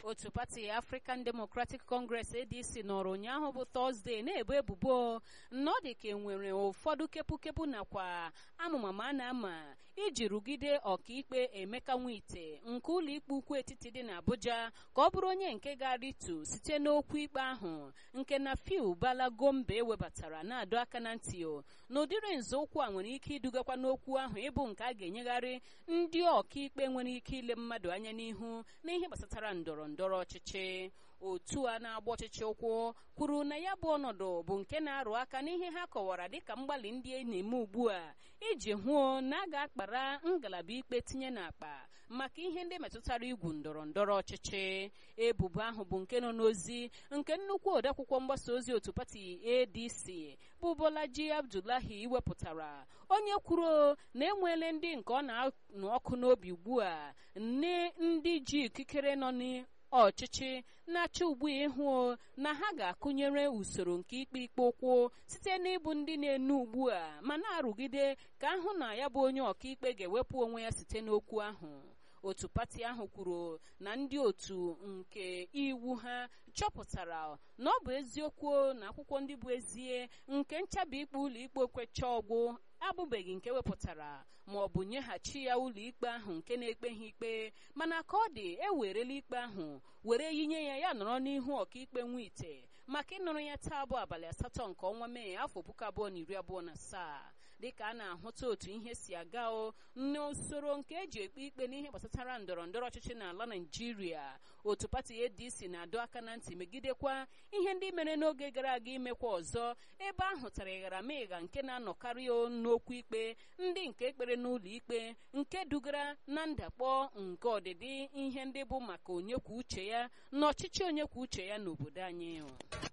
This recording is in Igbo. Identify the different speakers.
Speaker 1: otu pati African Democratic Congress ADC nọrọ ụnyaahụ bụ Tọzdee na-ebo ebubo na ọ dị ka enwere ụfọdụ kepụkepụ nakwa amụmama a na-ama iji rụgide ọkaikpe Emeka Nwite nke ụlọikpe ukwu etiti dị n'Abuja ka ọ bụrụ onye nke ga-arịtu site n'okwu ikpe ahụ nke na Fiu Bala Gombe ewebatara na-adọ aka na ntị n'ụdịrị nzọụkwụ a nwere ike idugakwa n'okwu ahụ ịbụ nke a ga-enyegharị ndị ọkaikpe nwere ike ile mmadụ anya n'ihu n'ihe gbasatara ndọrọ ndọrọ ọchịchị otu a na-agba ọchịchị ụkwụ kwuru na ya bụ ọnọdụ bụ nke na-arụ aka n'ihe ha kọwara dịka mgbalị ndị a na-eme ugbu a iji hụo na a ga-akpara ngalaba ikpe tinye n'akpa maka ihe ndị metụtara igwu ndọrọ ndọrọ ọchịchị ebubo ahụ bụ nke nọ n'ozi nke nnukwu odeakwụkwọ mgbasa ozi otu pati ADC bụ Bolaji Abdullahi iwepụtara onye kwuru na enweele ndị nke ọ na-anụ ọkụ n'obi ugbu a nne ndị ji ikikere nọ ọchịchị na-achọ ugbu a ịhụ na ha ga-akụnyere usoro nke ikpe ikpe ụkwụ site n'ịbụ ndị na-enu ugbu a ma na-arụgide ka ahụ na ya bụ onye ọkaikpe ga-ewepụ onwe ya site n'okwu ahụ otu pati ahụ kwuru na ndị otu nke iwu ha chọpụtara na ọ bụ eziokwu na akwụkwọ ndị bụ ezie nke nchabi ikpe ụlọikpe okwecha ọgwụ abụbeghị nke wepụtara ma ọ bụ nyeghachi ya ụlọikpe ahụ nke na-ekpe ha ikpe mana ka ọ dị ewerela ikpe ahụ were yinye ya ya nọrọ n'ihu ọkaikpe Nwite maka ịnụrụ ya taa bụ abalị asatọ nke ọnwa Mee afọ puku abụọ na iri abụọ na asaa dịka a na-ahụta otu ihe si aga o n'usoro nke eji ekpe ikpe n'ihe gbasatara ndọrọ ndọrọ ọchịchị n'ala Naịjirịa otu pati ADC na-adọ aka na ntị megidekwa ihe ndị mere n'oge gara aga imekwa ọzọ ebe ahụ tara ịghara megha nke na-anọkarị n'okwu ikpe ndị nke ekpere n'ụlọ ikpe nke dugara na ndakpọ nke ọdịdị ihe ndị bụ maka onye kwuo uche ya na ọchịchị onye kwuo uche ya n'obodo anyị